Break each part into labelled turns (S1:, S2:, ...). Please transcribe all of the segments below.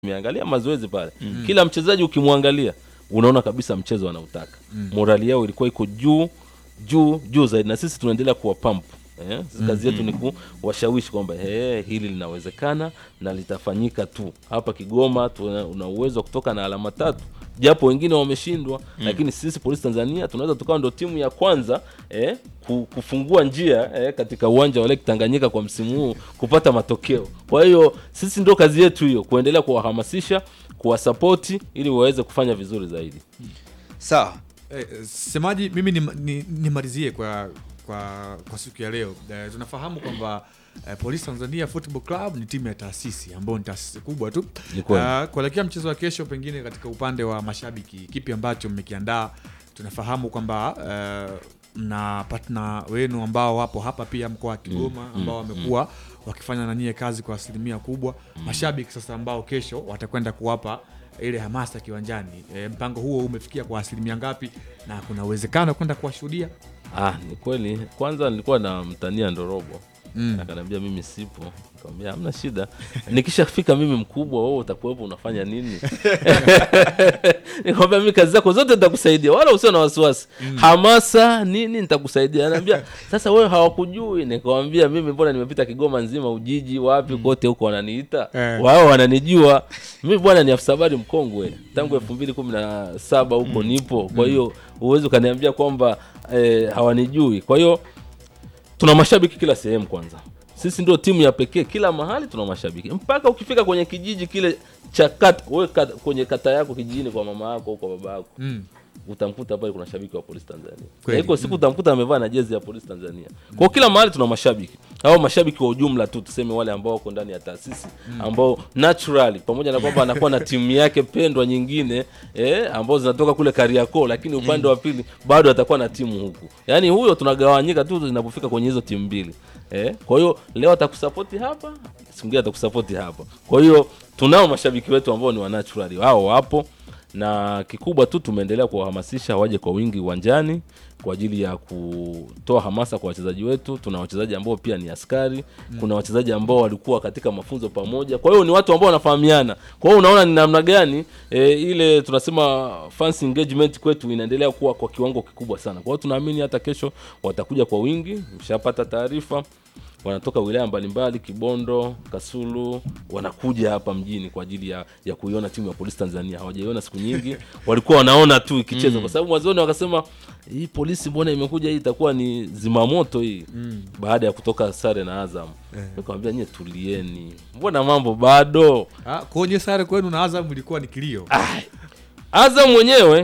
S1: Nimeangalia mazoezi pale mm. Kila mchezaji ukimwangalia unaona kabisa mchezo anautaka mm. Morali yao ilikuwa iko juu juu juu zaidi, na sisi tunaendelea kuwa pump eh? Kazi yetu ni kuwashawishi kwamba eh, hili linawezekana na litafanyika tu hapa Kigoma. Tuna una uwezo wa kutoka na alama tatu japo wengine wameshindwa mm. Lakini sisi Polisi Tanzania tunaweza tukawa ndo timu ya kwanza eh, ku- kufungua njia eh, katika uwanja wa Lake Tanganyika kwa msimu huu kupata matokeo. Kwa hiyo sisi ndo kazi yetu hiyo, kuendelea kuwahamasisha, kuwasapoti ili waweze kufanya vizuri zaidi.
S2: Sawa.
S3: Eh, semaji mimi nimalizie ni, nimalizie kwa, kwa kwa siku ya leo eh, tunafahamu kwamba eh, Polisi Tanzania Football Club ni timu ya taasisi ambayo ni taasisi kubwa tu.
S1: Ni kweli.
S3: Ah, kuelekea mchezo wa kesho, pengine katika upande wa mashabiki, kipi ambacho mmekiandaa? Tunafahamu kwamba eh, mna partner wenu ambao wapo hapa pia mkoa wa Kigoma ambao wamekuwa wakifanya na nyie kazi kwa asilimia kubwa. Mashabiki sasa ambao kesho watakwenda kuwapa ile hamasa kiwanjani, e, mpango huo umefikia kwa asilimia ngapi na kuna uwezekano wa kwenda kuwashuhudia?
S1: Ah, ni kweli. Kwanza nilikuwa na mtania Ndorobo
S3: Mm.
S1: akaniambia mimi sipo, nikamwambia hamna shida, nikishafika mimi mkubwa, wewe utakuwepo unafanya nini? Nikamwambia mimi kazi zako zote nitakusaidia, wala usio na wasiwasi, hamasa nini nitakusaidia. Anaambia sasa wewe hawakujui. Nikamwambia mimi mbona nimepita Kigoma nzima, Ujiji, wapi kote huko wananiita
S3: Eh.
S1: wao wananijua mimi bwana, ni afisa habari mkongwe tangu elfu mbili kumi na saba huko nipo. Kwa hiyo huwezi ukaniambia kwamba eh, hawanijui. Kwa hiyo tuna mashabiki kila sehemu. Kwanza sisi ndio timu ya pekee, kila mahali tuna mashabiki, mpaka ukifika kwenye kijiji kile cha kata, wewe kata, kwenye kata yako kijijini, kwa mama yako au kwa baba yako
S3: Mm.
S1: utamkuta pale kuna shabiki wa polisi Tanzania.
S3: Kweli.
S1: Na iko siku utamkuta amevaa na jezi ya polisi Tanzania. Kwa kila mahali tuna mashabiki. Hao mashabiki kwa ujumla tu tuseme wale ambao wako ndani ya taasisi ambao naturally pamoja na kwamba anakuwa na timu yake pendwa nyingine eh, ambao zinatoka kule Kariakoo lakini upande wa pili bado atakuwa na timu huku. Yaani huyo tunagawanyika tu zinapofika kwenye hizo timu mbili. Eh, kwa hiyo leo atakusapoti hapa, siku nyingine atakusapoti hapa. Kwa hiyo tunao mashabiki wetu ambao ni wa naturally. Wao wapo na kikubwa tu tumeendelea kuwahamasisha waje kwa wingi uwanjani kwa ajili ya kutoa hamasa kwa wachezaji wetu. Tuna wachezaji ambao pia ni askari, kuna wachezaji ambao walikuwa katika mafunzo pamoja, kwa hiyo ni watu ambao wanafahamiana. Kwa hiyo unaona ni namna gani e, ile tunasema fans engagement kwetu inaendelea kuwa kwa kiwango kikubwa sana. Kwa hiyo tunaamini hata kesho watakuja kwa wingi, mshapata taarifa wanatoka wilaya mbalimbali Kibondo, Kasulu, wanakuja hapa mjini kwa ajili ya, ya kuiona timu ya polisi Tanzania. Hawajaiona siku nyingi, walikuwa wanaona tu ikicheza kwa sababu mwanzoni wakasema hii polisi mbona imekuja hii itakuwa ni zimamoto hii baada ya kutoka sare na Azam. Nikamwambia nyie tulieni, mbona mambo bado.
S3: Ah, kwenye sare kwenu na Azam ilikuwa ni kilio.
S1: Azam mwenyewe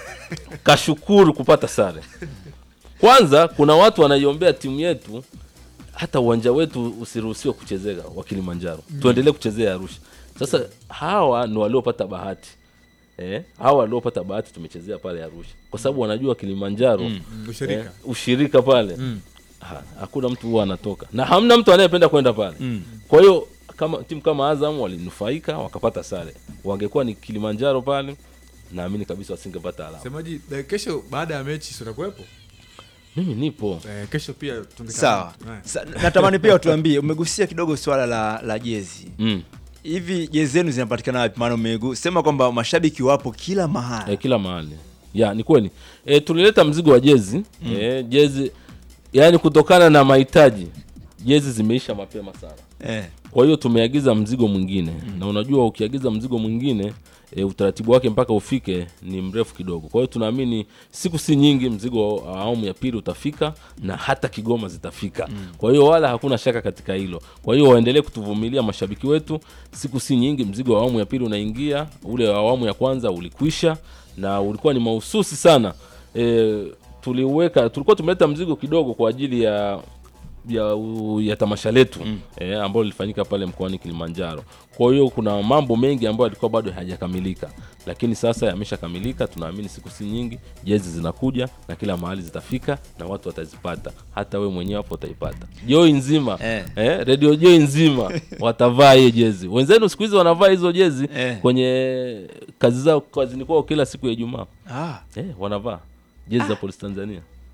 S1: kashukuru kupata sare. Kwanza kuna watu wanaiombea timu yetu hata uwanja wetu usiruhusiwe kuchezeka wa Kilimanjaro, tuendelee kuchezea Arusha. Sasa hawa ni waliopata bahati eh, hawa waliopata bahati tumechezea pale Arusha kwa sababu wanajua Kilimanjaro
S3: Mm, ushirika.
S1: eh, ushirika pale ha, hakuna mtu huwa anatoka na hamna mtu anayependa kwenda pale kwa hiyo kama timu kama Azam walinufaika wakapata sare, wangekuwa ni Kilimanjaro pale, naamini kabisa wasingepata alama.
S3: Semaji, eh, kesho baada ya mechi si utakuwepo?
S1: Mimi nipo
S3: Eh, kesho pia tungekaa.
S2: Sawa.
S3: Eh.
S2: Sa, natamani pia utuambie, umegusia kidogo swala la, la jezi.
S1: mm.
S2: Hivi jezi zenu zinapatikana wapi? Maana umesema kwamba mashabiki wapo kila mahali.
S1: eh, kila mahali ya ni kweli eh, tulileta mzigo wa jezi eh, jezi yani kutokana na mahitaji jezi zimeisha mapema sana
S2: Eh.
S1: kwa hiyo tumeagiza mzigo mwingine na unajua ukiagiza mzigo mwingine e, utaratibu wake mpaka ufike ni mrefu kidogo kwa hiyo tunaamini siku si nyingi mzigo wa awamu ya pili utafika na hata kigoma zitafika kwa hiyo wala hakuna shaka katika hilo kwa hiyo waendelee kutuvumilia mashabiki wetu siku si nyingi mzigo wa awamu ya pili unaingia ule wa awamu ya kwanza ulikwisha na ulikuwa ni mahususi sana e, tuliweka tulikuwa tumeleta mzigo kidogo kwa ajili ya ya, u- ya tamasha letu mm. eh, ambalo lilifanyika pale mkoani Kilimanjaro. Kwa hiyo kuna mambo mengi ambayo yalikuwa bado hayajakamilika, lakini sasa yameshakamilika. Tunaamini siku si nyingi jezi zinakuja na kila mahali zitafika na watu watazipata, hata we mwenyewe hapo utaipata. Joi nzima
S2: Eh.
S1: eh, redio Joi nzima watavaa hiyo jezi. Wenzenu siku hizi wanavaa hizo jezi
S2: Eh.
S1: kwenye kazi zao kazini kwao kila siku ya Ijumaa
S2: Ah.
S1: eh, wanavaa jezi za polisi Tanzania.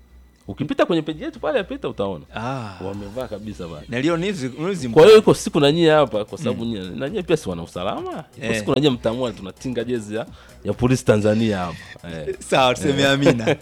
S1: ukipita kwenye peji yetu pale apita utaona
S2: Ah.
S1: wamevaa kabisa pale
S2: na leo nizi nizi
S1: kwa hiyo iko siku na nyie hapa kwa sababu nyie na nyie pia si wana usalama iko
S2: Eh.
S1: siku na nyie mtamua tunatinga jezi ya, ya polisi tanzania hapa eh.
S2: sawa tuseme amina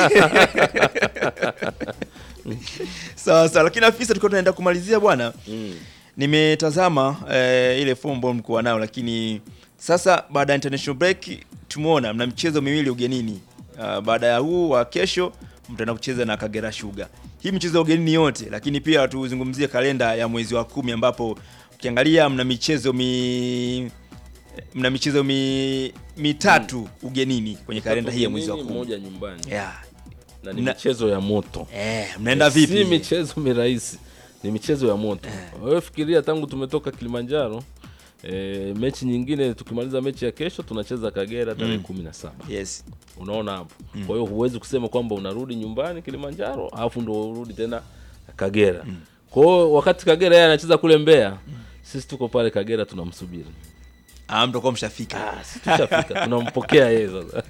S2: sawa sawa lakini afisa tulikuwa tunaenda kumalizia bwana
S1: mm.
S2: nimetazama eh, ile fomu ambayo mlikuwa nayo lakini sasa baada ya international break tumeona mna michezo miwili ugenini uh, baada ya huu wa kesho mtaenda kucheza na kagera sugar hii michezo ya ugenini yote lakini pia tuzungumzie kalenda ya mwezi wa kumi ambapo ukiangalia mna michezo mi mna michezo mi, mitatu ugenini kwenye kalenda hii ya mwezi wa
S1: Ugenini,
S2: kumi
S1: moja nyumbani
S2: yeah.
S1: na ni
S2: Mna-
S1: michezo ya moto
S2: eh, mnaenda vipi
S1: si michezo mirahisi ni michezo ya moto wewe fikiria tangu tumetoka kilimanjaro e, mechi nyingine tukimaliza mechi ya kesho tunacheza kagera tarehe kumi na saba
S2: yes
S1: unaona hapo kwa hiyo huwezi kusema kwamba unarudi nyumbani kilimanjaro alafu ndo urudi tena kagera kwa hiyo wakati kagera yeye anacheza kule mbeya sisi tuko pale kagera tunamsubiri
S2: ah, mtakuwa mshafika
S1: Ah, si tushafika tunampokea yeye sasa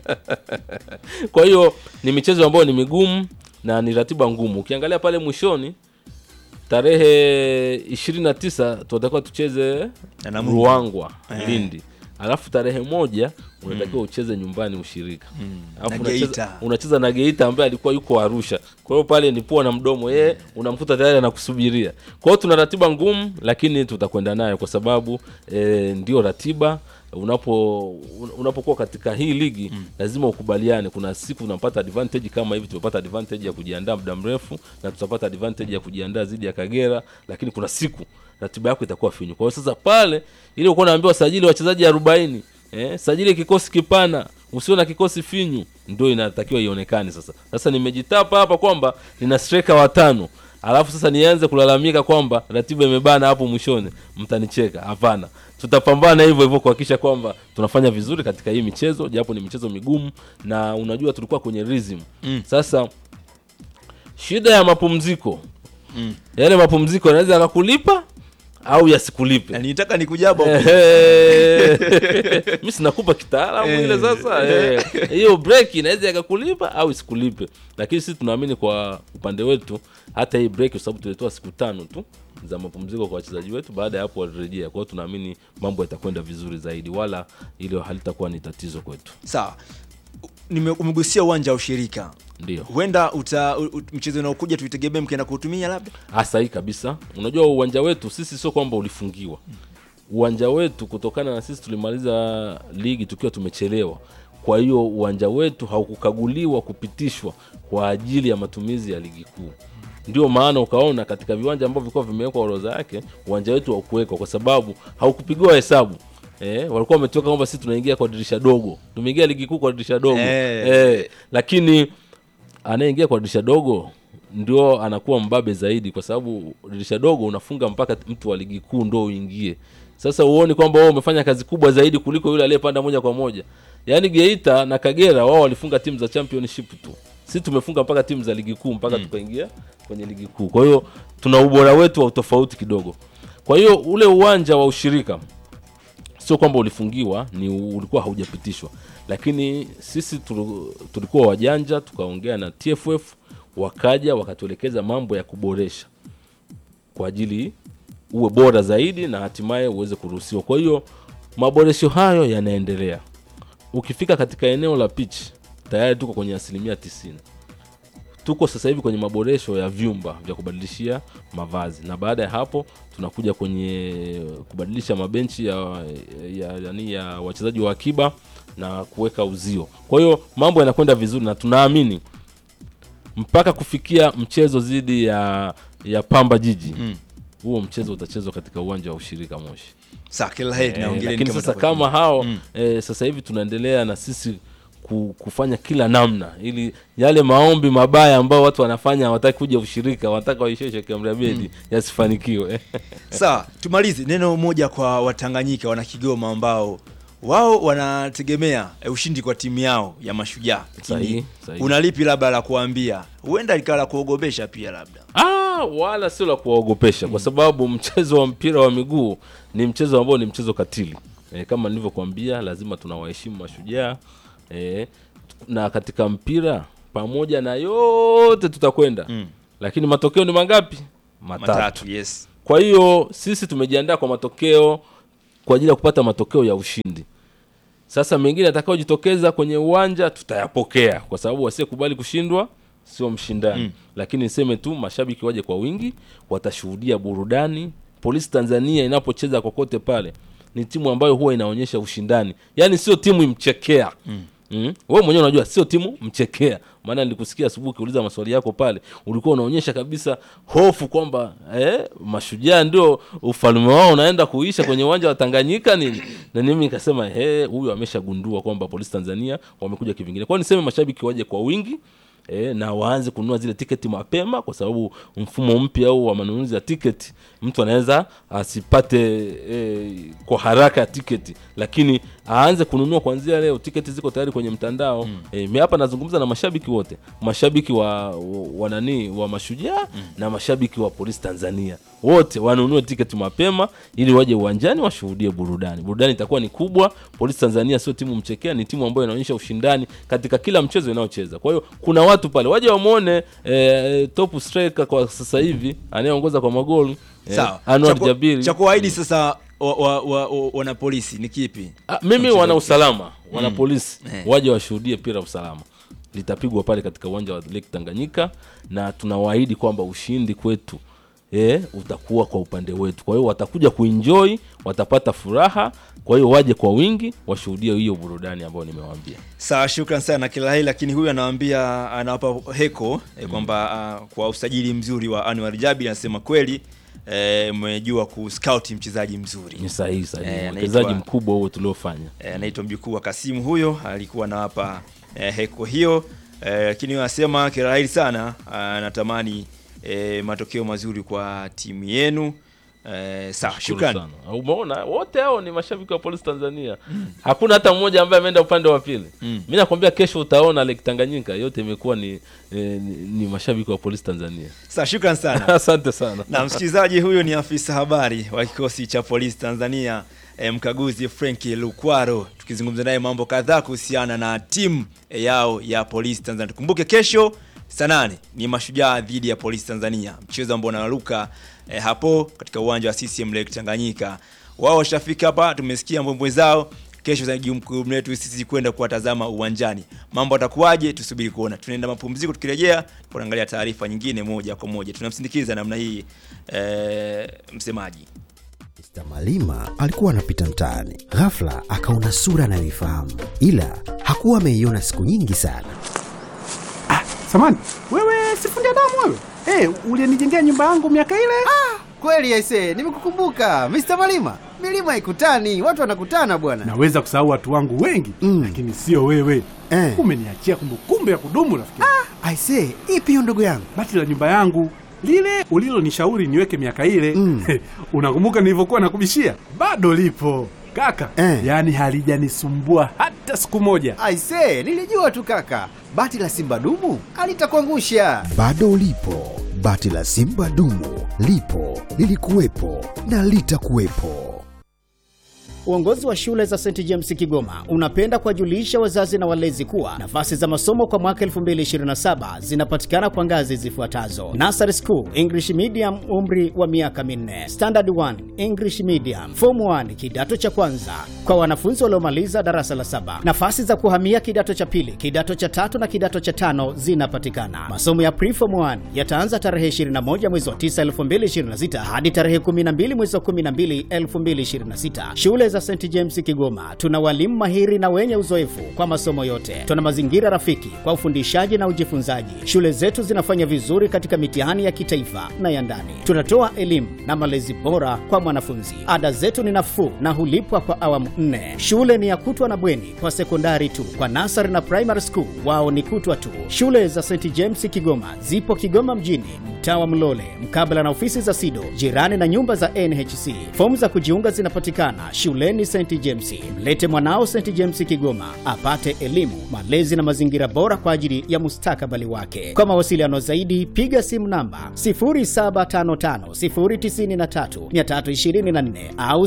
S1: kwa hiyo ni michezo ambayo ni migumu na ni ratiba ngumu ukiangalia pale mwishoni tarehe ishirini na tisa tunatakiwa tucheze
S2: Na Namungo.
S1: ruangwa
S2: Eh.
S1: lindi alafu tarehe moja unatakiwa ucheze nyumbani ushirika alafu
S2: Na
S1: unacheza-
S2: Geita.
S1: unacheza na geita ambaye alikuwa yuko arusha kwa hiyo pale ni pua na mdomo yeye unamkuta tayari anakusubiria kwa hiyo tuna ratiba ngumu lakini tutakwenda nayo kwa sababu e, ndio ratiba unapo un- unapokuwa katika hii ligi mm. lazima ukubaliane kuna siku unapata advantage kama hivi tumepata advantage ya kujiandaa muda mrefu na tutapata advantage ya kujiandaa dhidi ya kagera lakini kuna siku ratiba yako itakuwa finyu kwa hiyo sasa pale ili ukuwa naambiwa sajili wachezaji arobaini eh, sajili kikosi kipana usio na kikosi finyu ndio inatakiwa ionekane sasa sasa nimejitapa hapa kwamba nina striker watano alafu sasa nianze kulalamika kwamba ratiba imebana hapo mwishoni mtanicheka hapana tutapambana hivyo hivyo kuhakikisha kwamba tunafanya vizuri katika hii michezo japo ni michezo migumu na unajua tulikuwa kwenye rhythm mm. sasa shida ya mapumziko mm. yale mapumziko yanaweza yakakulipa au yasikulipe
S2: na nitaka nikujaba
S1: mi sinakupa kitaalamu ile sasa eh. hiyo break inaweza ikakulipa au isikulipe lakini sisi tunaamini kwa upande wetu hata hii break kwa sababu tulitoa siku tano tu za mapumziko kwa wachezaji wetu baada ya hapo walirejea kwa hiyo tunaamini mambo yatakwenda vizuri zaidi wala hilo halitakuwa ni tatizo kwetu
S2: sawa Nime- umegusia uwanja wa ushirika
S1: ndio
S2: huenda uta u- u- mchezo unaokuja tuitegemee mkienda kuutumia labda
S1: Ah, sahihi kabisa unajua uwanja wetu sisi sio kwamba ulifungiwa uwanja wetu kutokana na sisi tulimaliza ligi tukiwa tumechelewa kwa hiyo uwanja wetu haukukaguliwa kupitishwa kwa ajili ya matumizi ya ligi kuu ndio maana ukaona katika viwanja ambavyo vilikuwa vimewekwa orodha yake uwanja wetu haukuwekwa kwa sababu haukupigiwa hesabu Eh, walikuwa wametoka kwamba sisi tunaingia kwa dirisha dogo tumeingia ligi kuu kwa dirisha dogo
S2: Eh.
S1: eh, lakini anayeingia kwa dirisha dogo ndio anakuwa mbabe zaidi kwa sababu dirisha dogo unafunga mpaka mtu wa ligi kuu ndo uingie sasa uoni kwamba wao umefanya kazi kubwa zaidi kuliko yule aliyepanda moja kwa moja yaani geita na kagera wao walifunga timu za championship tu si tumefunga mpaka timu za ligi kuu mpaka tukaingia kwenye ligi kuu kwa hiyo tuna ubora wetu wa utofauti kidogo kwa hiyo ule uwanja wa ushirika sio kwamba ulifungiwa ni ulikuwa haujapitishwa lakini sisi tulu- tulikuwa wajanja tukaongea na tff wakaja wakatuelekeza mambo ya kuboresha kwa ajili uwe bora zaidi na hatimaye uweze kuruhusiwa kwa hiyo maboresho hayo yanaendelea ukifika katika eneo la pitch tayari tuko kwenye asilimia tisini tuko sasa hivi kwenye maboresho ya vyumba vya kubadilishia mavazi na baada ya hapo tunakuja kwenye kubadilisha mabenchi ya, ya, yani ya wachezaji wa akiba na kuweka uzio kwa hiyo mambo yanakwenda vizuri na tunaamini mpaka kufikia mchezo dhidi ya ya pamba jiji huo mchezo utachezwa katika uwanja wa ushirika moshi
S2: saa kila heri
S1: Eh,
S2: naongeleni
S1: lakini
S2: kama
S1: sasa
S2: tutakuwa-
S1: kama hao eh, sasa hivi tunaendelea na sisi ku, kufanya kila namna ili yale maombi mabaya ambao watu wanafanya hawataki kuja ushirika wanataka waishie Sheikh Amri Abeid yasifanikiwe
S2: sawa tumalize neno moja kwa watanganyika wana kigoma ambao wao wanategemea eh, ushindi kwa timu yao ya mashujaa Lakini
S1: Sahihi, sahihi.
S2: una lipi labda la kuambia huenda likawa la kuogopesha pia labda
S1: ah, wala sio la kuwaogopesha kwa sababu mchezo wa mpira wa miguu ni mchezo ambao ni mchezo katili e, kama nilivyokuambia lazima tunawaheshimu mashujaa e, na katika mpira pamoja na yote tutakwenda
S2: Mm.
S1: lakini matokeo ni mangapi matatu,
S2: matatu yes
S1: kwa hiyo sisi tumejiandaa kwa matokeo kwa ajili ya kupata matokeo ya ushindi sasa mengine atakayojitokeza kwenye uwanja tutayapokea kwa sababu wasiyekubali kushindwa sio mshindani mm. lakini niseme tu mashabiki waje kwa wingi watashuhudia burudani polisi tanzania inapocheza kokote pale ni timu ambayo huwa inaonyesha ushindani yaani sio timu imchekea mm. Mm. we mwenyewe unajua sio timu mchekea maana nilikusikia asubuhi ukiuliza maswali yako pale ulikuwa unaonyesha kabisa hofu kwamba eh, mashujaa ndio ufalme wao unaenda kuisha kwenye uwanja wa tanganyika nini na mimi nikasema "Eh, huyu ameshagundua kwamba polisi tanzania wamekuja kivingine kwao niseme mashabiki waje kwa wingi E, na waanze kununua zile tiketi mapema kwa sababu mfumo mpya au wa manunuzi ya tiketi mtu anaweza asipate e, kwa haraka ya tiketi lakini aanze kununua kuanzia leo tiketi ziko tayari kwenye mtandao mm. e, mi hapa nazungumza na mashabiki wote mashabiki wa, wa, wa nani wa mashujaa mm. na mashabiki wa polisi tanzania wote wanunue tiketi mapema ili waje uwanjani washuhudie burudani burudani itakuwa ni kubwa polisi tanzania sio timu mchekea ni timu ambayo inaonyesha ushindani katika kila mchezo inayocheza kwa hiyo kuna watu pale waje wamwone eh, top striker kwa sasa hivi anayeongoza kwa magoli eh,
S2: sawa
S1: Anwar
S2: Cha ku-
S1: Jabiri
S2: cha kuahidi sasa wa, wa, wa, wa, wana polisi ni kipi
S1: Ah, mimi wana usalama wana polisi
S2: Eh.
S1: waje washuhudie pira usalama litapigwa pale katika uwanja wa Lake Tanganyika na tunawaahidi kwamba ushindi kwetu eh, utakuwa kwa upande wetu kwa hiyo watakuja kuenjoy watapata furaha kwa hiyo waje kwa wingi washuhudie hiyo burudani ambayo nimewaambia
S2: sawa shukran sana kila hili lakini huyu anawambia anawapa heko eh, kwamba uh, kwa usajili mzuri wa Anwar Jabi anasema kweli eh, mmejua kuscout mchezaji mzuri
S1: ni sahihi sahihi
S2: Eh, anaitwa-
S1: uwekezaji mkubwa huo tuliofanya
S2: Eh, anaitwa mjukuu wa Kasimu huyo alikuwa anawapa eh, heko hiyo eh, lakini anasema kila hili sana anatamani eh, matokeo mazuri kwa timu yenu eh, sawa
S1: Shukuru
S2: shukran
S1: sana. umeona wote hao ni mashabiki wa polisi tanzania hakuna hata mmoja ambaye ameenda upande wa pili
S2: Mm.
S1: mi nakwambia kesho utaona lake tanganyika yote imekuwa ni, eh, ni, ni mashabiki wa polisi tanzania
S2: sawa shukran sana
S1: asante sana
S2: na msikilizaji huyu ni afisa habari wa kikosi cha polisi tanzania eh, mkaguzi frenki lukwaro tukizungumza naye mambo kadhaa kuhusiana na timu eh, yao ya polisi tanzania tukumbuke kesho saa nane ni mashujaa dhidi ya polisi tanzania mchezo ambao unaruka eh, hapo katika uwanja wa ccm lake tanganyika wao washafika hapa tumesikia mbwembwe zao kesho za jukumu letu sisi kwenda kuwatazama uwanjani mambo atakuwaje tusubiri kuona tunaenda mapumziko tukirejea tunaangalia taarifa nyingine moja kwa moja tunamsindikiza namna hii eh, msemaji
S4: Mr. Malima alikuwa anapita mtaani, ghafla akaona sura anayoifahamu, ila hakuwa ameiona siku nyingi sana.
S5: Samani, wewe sifundi damu wewe? Eh, ulinijengea nyumba yangu miaka ile?
S6: Kweli aise, nimekukumbuka Mr. Malima. Milima ikutani, watu wanakutana bwana.
S5: Naweza kusahau watu wangu wengi
S4: Mm.
S5: lakini sio wewe.
S4: Eh.
S5: Umeniachia kumbukumbu ya kudumu rafiki. yangu.
S4: Aise, ipi hiyo ndugu yangu?
S5: Bati la nyumba yangu lile ulilonishauri niweke miaka ile
S4: Mm.
S5: unakumbuka nilivyokuwa nakubishia? Bado lipo kaka,
S4: Eh.
S5: yaani halijanisumbua hata siku moja.
S6: Aise, nilijua tu kaka. Bati la Simba dumu alitakuangusha.
S4: Bado ulipo, bati la Simba dumu lipo, lilikuwepo na litakuwepo.
S7: Uongozi wa shule za St James Kigoma unapenda kuwajulisha wazazi na walezi kuwa nafasi za masomo kwa mwaka 2027 zinapatikana kwa ngazi zifuatazo: Nursery School English Medium, umri wa miaka minne; Standard 1 English Medium; Form 1 kidato cha kwanza kwa wanafunzi waliomaliza darasa la saba. Nafasi za kuhamia kidato cha pili, kidato cha tatu na kidato cha tano zinapatikana. Masomo ya Preform 1 yataanza tarehe 21 mwezi wa 9 2026 hadi tarehe 12 mwezi wa 12 2026. Shule za St James Kigoma tuna walimu mahiri na wenye uzoefu kwa masomo yote. Tuna mazingira rafiki kwa ufundishaji na ujifunzaji. Shule zetu zinafanya vizuri katika mitihani ya kitaifa na ya ndani. Tunatoa elimu na malezi bora kwa mwanafunzi. Ada zetu ni nafuu na hulipwa kwa awamu nne. Shule ni ya kutwa na bweni kwa sekondari tu. Kwa nasari na primary school wao ni kutwa tu. Shule za St James Kigoma zipo Kigoma mjini, mtaa wa Mlole, mkabala na ofisi za SIDO, jirani na nyumba za NHC. Fomu za kujiunga zinapatikana shuleni shuleni St James. Mlete mwanao St James Kigoma apate elimu, malezi na mazingira bora kwa ajili ya mustakabali wake. Kwa mawasiliano zaidi, piga simu namba 0755093324 au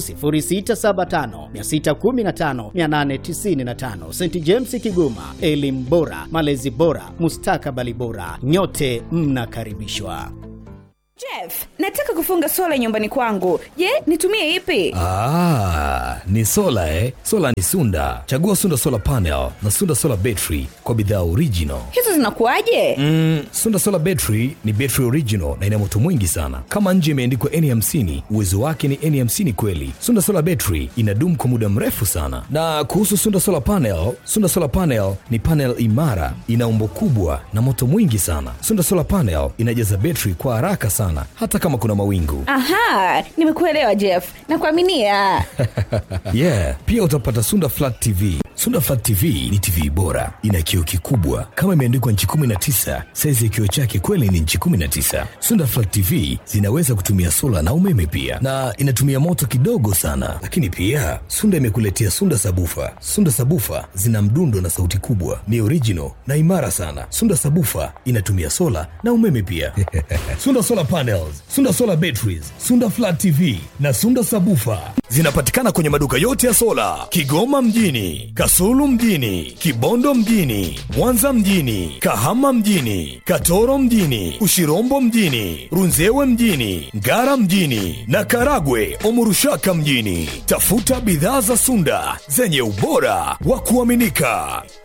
S7: 0675615895. St James Kigoma, elimu bora, malezi bora, mustakabali bora. Nyote mnakaribishwa.
S8: Jeff, nataka kufunga sola nyumbani kwangu. Je, nitumie ipi?
S9: Ah, ni sola eh? Sola ni Sunda. Chagua Sunda Solar Panel na Sunda Solar Battery kwa bidhaa original.
S8: Hizo zinakuwaje?
S9: Mm, Sunda Solar Battery ni battery original na ina moto mwingi sana. Kama nje imeandikwa N50, uwezo wake ni N50 kweli. Sunda Solar Battery inadumu kwa muda mrefu sana. Na kuhusu Sunda Solar Panel, Sunda Solar Panel ni panel imara, ina umbo kubwa na moto mwingi sana. Sunda Solar Panel inajaza battery kwa haraka sana hata kama kuna mawingu.
S8: Aha, nimekuelewa Jeff. Nakuaminia.
S9: yeah, pia utapata Sunda Flat TV. Sunda Flat TV ni TV bora, ina kioo kikubwa kama imeandikwa nchi 19. Saizi ya kioo chake kweli ni nchi 19. Sunda Flat TV zinaweza kutumia sola na umeme pia, na inatumia moto kidogo sana. Lakini pia Sunda imekuletea Sunda Sabufa. Sunda Sabufa zina mdundo na sauti kubwa, ni original na imara sana. Sunda Sabufa inatumia sola na umeme pia. Sunda Solar Panels, Sunda Solar Batteries, Sunda Flat TV na Sunda Sabufa zinapatikana kwenye maduka yote ya sola Kigoma mjini, Kasulu mjini, Kibondo mjini, Mwanza mjini, Kahama mjini, Katoro mjini, Ushirombo mjini, Runzewe mjini, Ngara mjini na Karagwe Omurushaka mjini. Tafuta bidhaa za Sunda zenye ubora wa kuaminika.